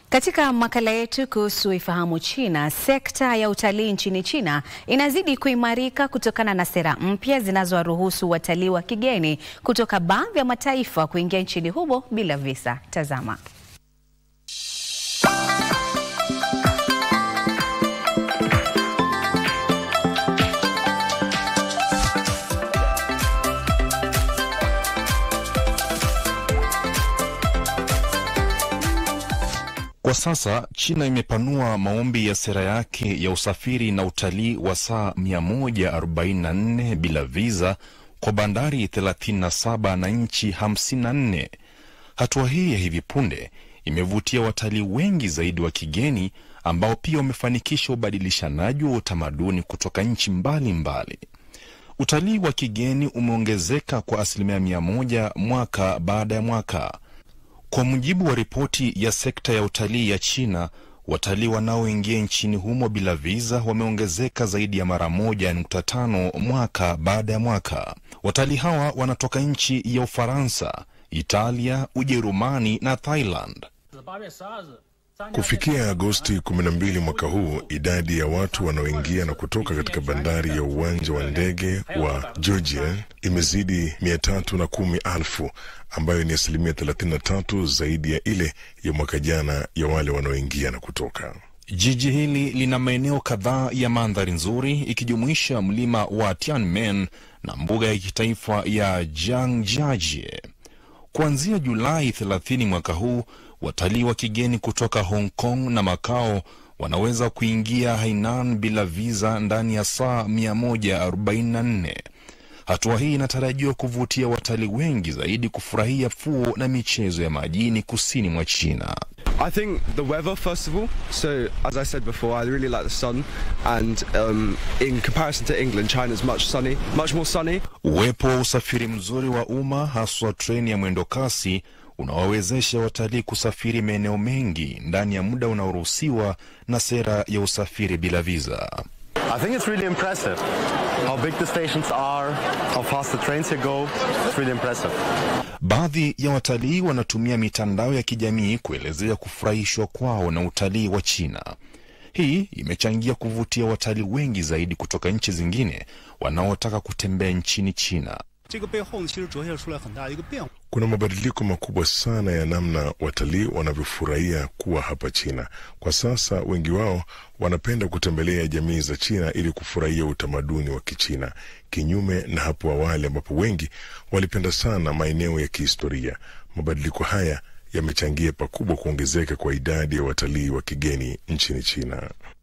Katika makala yetu kuhusu Ifahamu China, sekta ya utalii nchini China inazidi kuimarika kutokana na sera mpya zinazowaruhusu watalii wa kigeni kutoka baadhi ya mataifa kuingia nchini humo bila visa. Tazama. Kwa sasa China imepanua maombi ya sera yake ya usafiri na utalii wa saa 144 bila viza kwa bandari 37 na nchi 54. Hatua hii ya hivi punde imevutia watalii wengi zaidi wa kigeni ambao pia wamefanikisha ubadilishanaji wa utamaduni kutoka nchi mbalimbali. Utalii wa kigeni umeongezeka kwa asilimia mia moja mwaka baada ya mwaka. Kwa mujibu wa ripoti ya sekta ya utalii ya China, watalii wanaoingia nchini humo bila viza wameongezeka zaidi ya mara moja nukta tano mwaka baada ya mwaka. Watalii hawa wanatoka nchi ya Ufaransa, Italia, Ujerumani na Thailand. Kufikia Agosti 12 mwaka huu, idadi ya watu wanaoingia na kutoka katika bandari ya uwanja wa ndege wa Georgia imezidi mia tatu na kumi elfu ambayo ni asilimia 33 zaidi ya ile ya mwaka jana ya wale wanaoingia na kutoka. Jiji hili lina maeneo kadhaa ya mandhari nzuri ikijumuisha mlima wa Tianmen na mbuga ya kitaifa ya Zhangjiajie. Kuanzia Julai 30 mwaka huu, watalii wa kigeni kutoka Hong Kong na Macau wanaweza kuingia Hainan bila viza ndani ya saa 144. Hatua hii inatarajiwa kuvutia watalii wengi zaidi kufurahia fuo na michezo ya majini kusini mwa China. I think the weather, first of all. So, as I said before, I really like the sun. And um, in comparison to England, China's much sunny, much more sunny. Uwepo wa usafiri mzuri wa umma, haswa treni ya mwendo kasi, unawawezesha watalii kusafiri maeneo mengi ndani ya muda unaoruhusiwa na sera ya usafiri bila viza. I think it's really impressive how big the stations are, how fast the trains here go. It's really impressive. Baadhi ya watalii wanatumia mitandao ya kijamii kuelezea kufurahishwa kwao na utalii wa China. Hii imechangia kuvutia watalii wengi zaidi kutoka nchi zingine wanaotaka kutembea nchini China. Kuna mabadiliko makubwa sana ya namna watalii wanavyofurahia kuwa hapa China. Kwa sasa wengi wao wanapenda kutembelea jamii za China ili kufurahia utamaduni wa Kichina, kinyume na hapo awali ambapo wengi walipenda sana maeneo ya kihistoria. Mabadiliko haya yamechangia pakubwa kuongezeka kwa idadi ya watalii wa kigeni nchini China.